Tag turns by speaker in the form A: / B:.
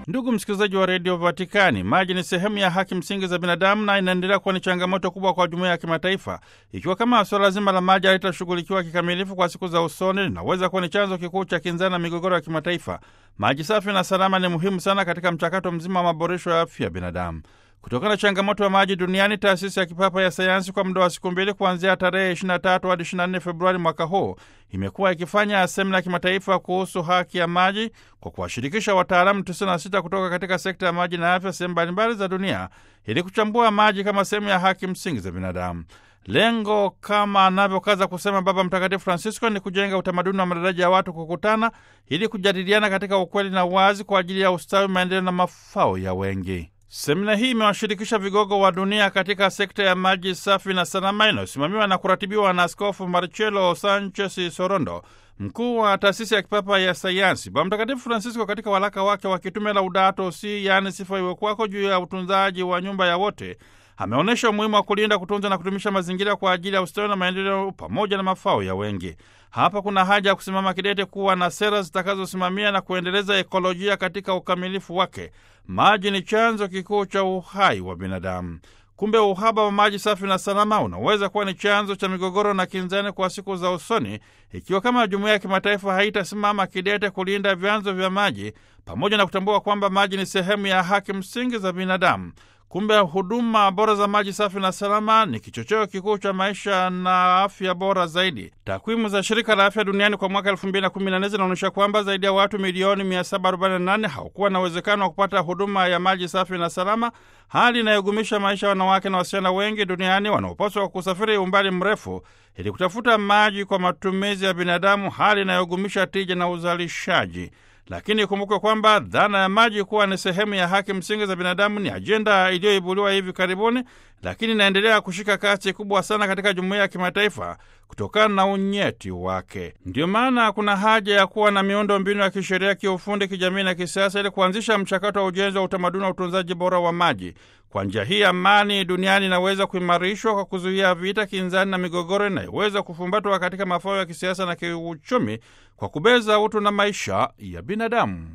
A: Ndugu msikilizaji wa redio Vatikani, maji ni sehemu ya haki msingi za binadamu na inaendelea kuwa ni changamoto kubwa kwa jumuiya ya kimataifa. Ikiwa kama suala zima la maji halitashughulikiwa kikamilifu kwa siku za usoni, linaweza kuwa ni chanzo kikuu cha kinzani na migogoro ya kimataifa. Maji safi na salama ni muhimu sana katika mchakato mzima wa maboresho ya afya ya binadamu. Kutokana na changamoto ya maji duniani, taasisi ya kipapa ya sayansi kwa muda wa siku mbili kuanzia tarehe 23 hadi 24 Februari mwaka huu imekuwa ikifanya semina ya kimataifa kuhusu haki ya maji kwa kuwashirikisha wataalamu 96 kutoka katika sekta ya maji na afya sehemu mbalimbali za dunia ili kuchambua maji kama sehemu ya haki msingi za binadamu. Lengo kama anavyokaza kusema Baba Mtakatifu Francisco ni kujenga utamaduni wa madaraja ya watu kukutana ili kujadiliana katika ukweli na uwazi kwa ajili ya ustawi, maendeleo na mafao ya wengi. Semina hii imewashirikisha vigogo wa dunia katika sekta ya maji safi na salama inayosimamiwa na kuratibiwa na Askofu Marcelo Sanchez Sorondo, mkuu wa taasisi ya kipapa ya sayansi. Baba Mtakatifu Francisco katika waraka wake wa kitume Laudato Si, yaani sifa iwe kwako, juu ya utunzaji wa nyumba ya wote ameonyesha umuhimu wa kulinda, kutunza na kudumisha mazingira kwa ajili ya ustawi na maendeleo pamoja na mafao ya wengi. Hapa kuna haja ya kusimama kidete kuwa na sera zitakazosimamia na kuendeleza ekolojia katika ukamilifu wake. Maji ni chanzo kikuu cha uhai wa binadamu. Kumbe uhaba wa maji safi na salama unaweza kuwa ni chanzo cha migogoro na kinzani kwa siku za usoni, ikiwa kama jumuiya ya kimataifa haitasimama kidete kulinda vyanzo vya maji pamoja na kutambua kwamba maji ni sehemu ya haki msingi za binadamu. Kumbe huduma bora za maji safi na salama ni kichocheo kikuu cha maisha na afya bora zaidi. Takwimu za shirika la afya duniani kwa mwaka 2014 zinaonyesha kwamba zaidi ya watu milioni 748 hawakuwa na uwezekano wa kupata huduma ya maji safi na salama, hali inayogumisha maisha ya wanawake na wasichana wengi duniani wanaopaswa kusafiri umbali mrefu ili kutafuta maji kwa matumizi ya binadamu, hali inayogumisha tija na uzalishaji. Lakini ikumbukwe kwamba dhana ya maji kuwa ni sehemu ya haki msingi za binadamu ni ajenda iliyoibuliwa hivi karibuni, lakini inaendelea kushika kasi kubwa sana katika jumuiya ya kimataifa kutokana na unyeti wake. Ndiyo maana kuna haja ya kuwa na miundo mbinu ya kisheria, kiufundi, kijamii na kisiasa ili kuanzisha mchakato wa ujenzi wa utamaduni wa utunzaji bora wa maji. Kwa njia hii, amani duniani inaweza kuimarishwa kwa kuzuia vita, kinzani na migogoro inayoweza kufumbatwa katika mafao ya kisiasa na kiuchumi kwa kubeza utu na maisha ya binadamu.